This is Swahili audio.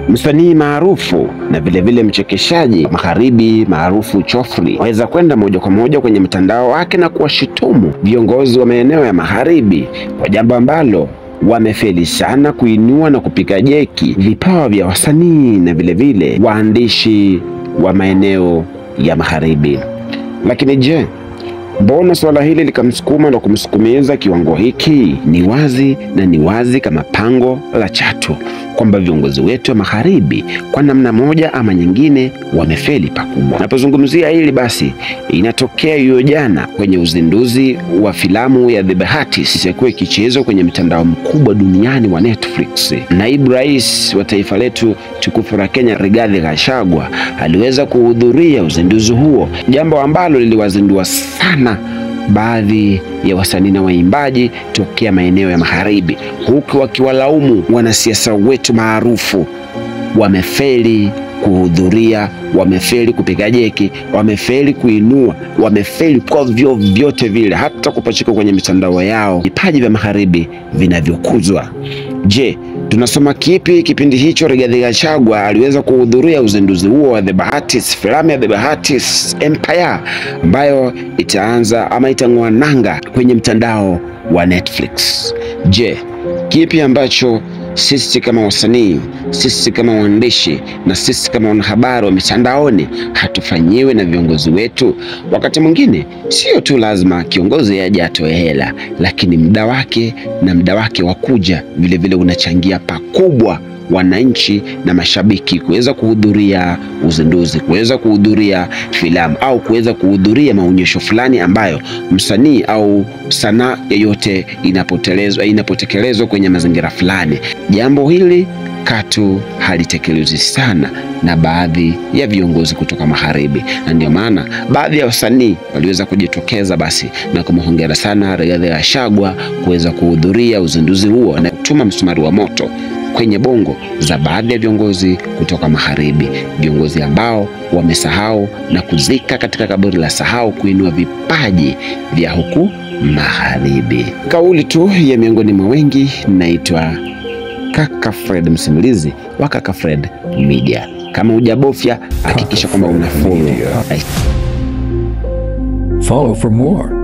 Msanii maarufu na vilevile mchekeshaji magharibi maarufu Chofri waweza kwenda moja kwa moja kwenye mtandao wake na kuwashutumu viongozi wa maeneo ya magharibi kwa jambo ambalo wamefeli sana kuinua na kupiga jeki vipawa vya wasanii na vilevile waandishi wa maeneo ya magharibi. Lakini je, mbona suala hili likamsukuma na kumsukumiza kiwango hiki? Ni wazi na ni wazi kama pango la chatu kwamba viongozi wetu wa magharibi kwa namna moja ama nyingine wamefeli pakubwa. Napozungumzia hili basi, inatokea hiyo jana kwenye uzinduzi wa filamu ya The Bahatis itakuwa ikichezwa kwenye mtandao mkubwa duniani wa Netflix. Naibu rais wa taifa letu tukufu la Kenya, Rigathi Gachagua aliweza kuhudhuria uzinduzi huo, jambo ambalo liliwazindua sana baadhi ya wasanii na waimbaji tokea maeneo ya magharibi, huku wakiwalaumu wanasiasa wetu maarufu wamefeli kuhudhuria, wamefeli kupiga jeki, wamefeli kuinua, wamefeli kwa vyovyote vile, hata kupachika kwenye mitandao yao vipaji vya magharibi vinavyokuzwa. Je, tunasoma kipi kipindi hicho? Rigathi Gachagua aliweza kuhudhuria uzinduzi huo wa The Bahatis, filamu ya The Bahatis Empire ambayo itaanza ama itang'oa nanga kwenye mtandao wa Netflix. Je, kipi ambacho sisi kama wasanii, sisi kama waandishi na sisi kama wanahabari wa mitandaoni hatufanyiwe na viongozi wetu? Wakati mwingine sio tu lazima kiongozi aje atoe hela, lakini muda wake na muda wake wa kuja vilevile unachangia pakubwa wananchi na mashabiki kuweza kuhudhuria uzinduzi, kuweza kuhudhuria filamu au kuweza kuhudhuria maonyesho fulani ambayo msanii au sanaa yoyote inapotelezwa inapotekelezwa kwenye mazingira fulani. Jambo hili katu halitekelezwi sana na baadhi ya viongozi kutoka magharibi, na ndio maana baadhi ya wasanii waliweza kujitokeza basi na kumhongera sana Rigathi Gachagua kuweza kuhudhuria uzinduzi huo na kutuma msumari wa moto kwenye bongo za baadhi ya viongozi kutoka magharibi, viongozi ambao wamesahau na kuzika katika kaburi la sahau kuinua vipaji vya huku magharibi. Kauli tu ya miongoni mwa wengi. Naitwa Kaka Fred, msimulizi wa Kaka Fred Media. Kama hujabofya, hakikisha kwamba una follow. Follow for more.